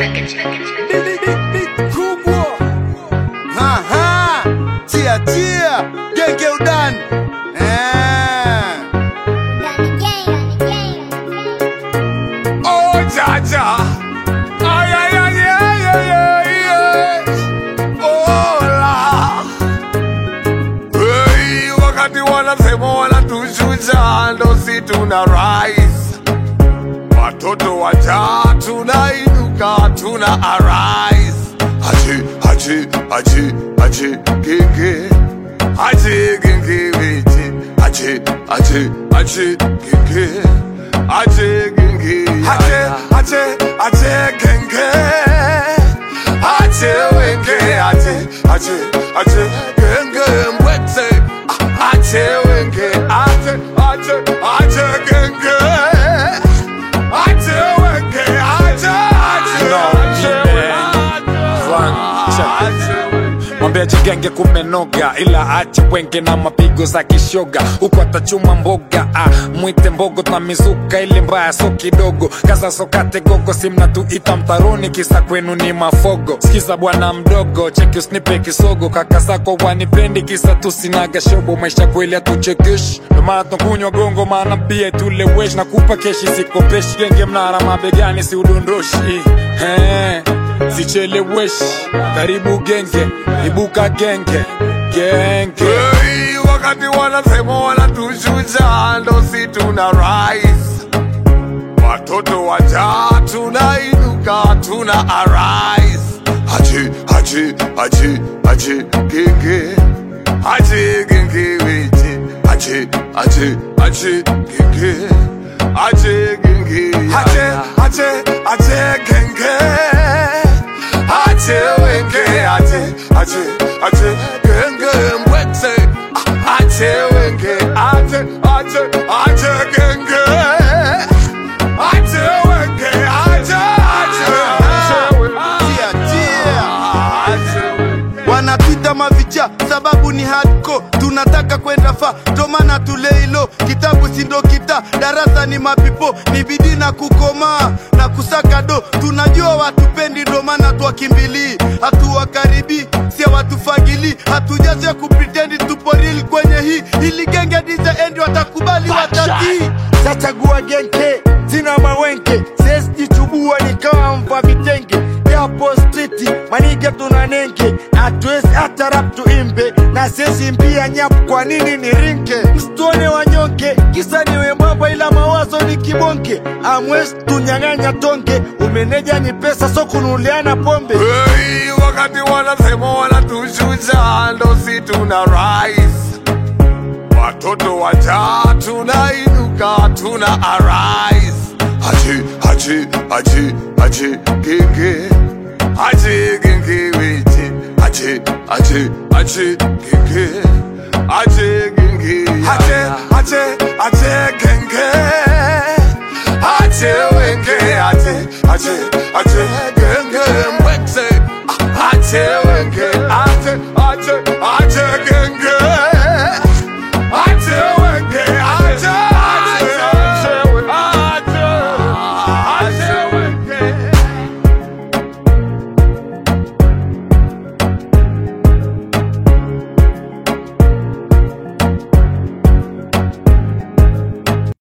kubwa Aha, tia tia genge udani Eh. Oh, Jaja. Ay, ay, ay, ay, ay, ay, ay. Oh, la. Hey, wakati wanasema wanatushusha ndo si tuna rise watoto wajaa tunainuka tuna arise aje aje aje aje genge aje genge weje aje aje aje genge aje genge aje aje aje genge aje wenge aje aje aje genge mbwete aje wenge aje aje aje genge aje wenge aje aje mwambia jigenge kumenoga ila ache wenge na mapigo za kishoga huku atachuma mboga ah, mwite mbogo na mizuka ile mbaya so kidogo kaza sokate gogo simna tuita mtaroni kisa kwenu ni mafogo sikiza bwana mdogo cheki usnipe kisogo kaka zako wanipendi kisa tusinaga shobo maisha kweli atuchekeshi ndomana tunakunywa gongo maana pia tuleweshi na kupa keshi sikopeshi genge mnara mabegani si udondoshi hey sicheleweshi karibu genge ibuka genge genge Hey, wakati wanasema wanatushusha ndo si tuna rise watoto wajaa tunainuka tuna arise aje aje aje aje genge aje genge weje aje aje aje genge aje genge aje aje aje genge aje wenge aje aje aje genge mbwete aje wenge aje aje aje genge aje wenge aje aje Tia, tia. aje wenge wanapita mavicha sababu ni hardcore tunataka kwenda fa tomana tuleilo kitabu sindo kita darasa ni mapipo ni bidii na kukomaa na kusaka do tunajua watupendi ndo maana twakimbilii hatuwakaribii sia watufagilii hatujazoea kupritendi tupo real kwenye hii ili genge dija endi watakubali watatii Sachagua genke, sina mawenke, sesijichubua nikawa mva vitenge yapo striti manige tuna nenge, hatuwezi hata rap tuimbe na sesi mbia nyapu, kwa nini ni rinke? Msituone wanyonge, kisa niwe mwamba ila mawazo ni kibonke, amwezi tunyang'anya tonge, umeneja ni pesa so kunuliana pombe Hey, wakati wanasema wanatushusha ndo si tuna rise watoto wajaa tunainuka tuna arise aje aje aje aje genge aje genge weje aje aje aje genge aje genge aje aje aje genge aje wenge aje aje aje genge mbwete aje wenge aje aje aje genge